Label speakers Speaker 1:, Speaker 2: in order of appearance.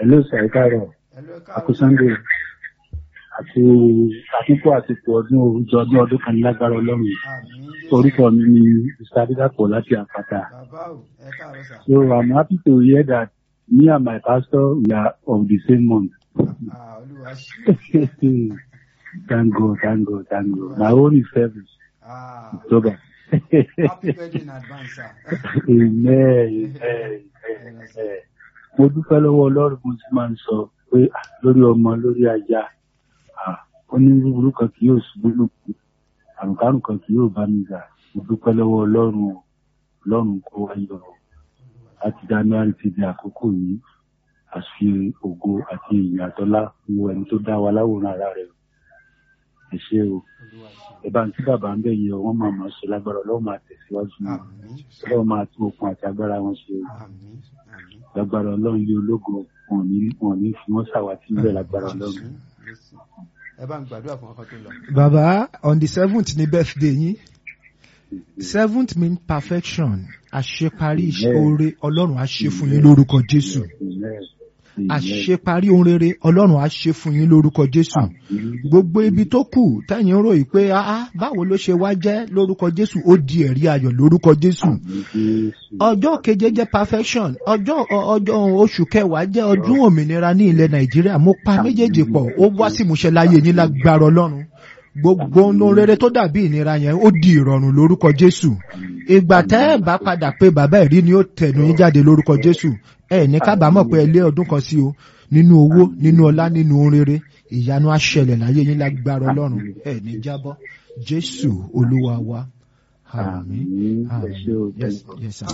Speaker 1: hello sir ẹ káàárọ̀
Speaker 2: Hello, ẹ
Speaker 1: àkú
Speaker 2: káàárọ̀.
Speaker 1: sunday àti àkókò àsìkò ọdún òwújọ ọdún ọdún kan ní lágbára ọlọ́run
Speaker 2: Àmín Jésù.
Speaker 1: orúkọ mi ni mr adédàpọ̀ láti àpáta
Speaker 2: Bàbá o, ẹ káàárọ̀ sà.
Speaker 1: so i'm happy to hear that me and my pastor we are of the same month
Speaker 2: Ah, Olúwa ṣe.
Speaker 1: thank god thank god thank god my own is service
Speaker 2: Ah,
Speaker 1: october
Speaker 2: happy birthday in advance, sir.
Speaker 1: amen amen amen mo dúpẹ́ lọ́wọ́ ọlọ́run mo ti máa ń sọ pé ah, lórí ọmọ lórí aya ah, onírúurú kan kì yóò ṣubú lùkù àrùnkárùn kan kì yóò bá mi gbà mo dúpẹ́ lọ́wọ́ ọlọ́run o ọlọ́run kó wá yọ ọ láti january ti di àkókò yìí àfi ògo àti ìyìn àtọ́lá wo ẹni tó dá wa láwòrán ara rẹ̀ o. ẹ ṣé o
Speaker 2: Olúwa ṣe.
Speaker 1: ẹ bá ń tí bàbá ń bẹ̀ yẹ ọ wọ́n máa máa ṣe lágbára ọlọ́run máa tẹ̀síwájú ní
Speaker 2: Àmín.
Speaker 1: ọlọ́run máa tún okun àti agbára wọn ṣe o
Speaker 2: Àmín. Àmín.
Speaker 1: lágbára ọlọ́run ilé ológo wọn ò ní wọn ò ní fi wọ́n ṣàwátì níbẹ̀ lágbára ọlọ́run.
Speaker 2: Jésù, Jésù. Ẹ bá ń gbàdúrà fún ọkọ tó lọ.
Speaker 3: bàbá on the seventh ni birthday yín seventh mean perfection àṣeparí iṣẹ́
Speaker 1: Amen.
Speaker 3: oore ọlọ́run á ṣe fún yín lórúkọ jésù
Speaker 1: Amen. Amen.
Speaker 3: àṣeparí ohun rere ọlọ́run á ṣe fún yín lórúkọ jésù
Speaker 1: Àmín.
Speaker 3: gbogbo ibi tó kù tẹ̀yìn ròyìn pé ah báwo ló ṣe wá jẹ́ lórúkọ jésù ó di ẹ̀rí ayọ̀ lórúkọ jésù
Speaker 1: Àmín Jésù.
Speaker 3: ọjọ́ keje jẹ́ perfection ọjọ́ ọ- ọjọ́ oṣù kẹwàá jẹ́ ọdún òmìnira ní ilẹ̀ nàìjíríà mo pa méjèèjì pọ̀ ó wá sí ìmúṣẹ láyé yín lágbára ọlọ́run gbogbo ohun rere tó dàbí ìnira yẹn ó di ìrọ̀rùn lórúkọ jésù ìgbà tẹ́ ẹ̀ bá padà pé bàbá ẹ̀rí ni ó tẹ̀nu yín jáde lórúkọ jésù ẹ̀ ní kábàámọ̀ pé ẹ lé ọdún kan sí o nínú owó nínú ọlá nínú ohun rere ìyanu á ṣẹlẹ̀ láyé yín lágbára ọlọ́run ẹ̀ ní jábọ́ jésù olúwa wa àmín
Speaker 1: Àmín. Ẹ ṣé o,
Speaker 3: àmín yes
Speaker 1: thank you.
Speaker 3: yes sir.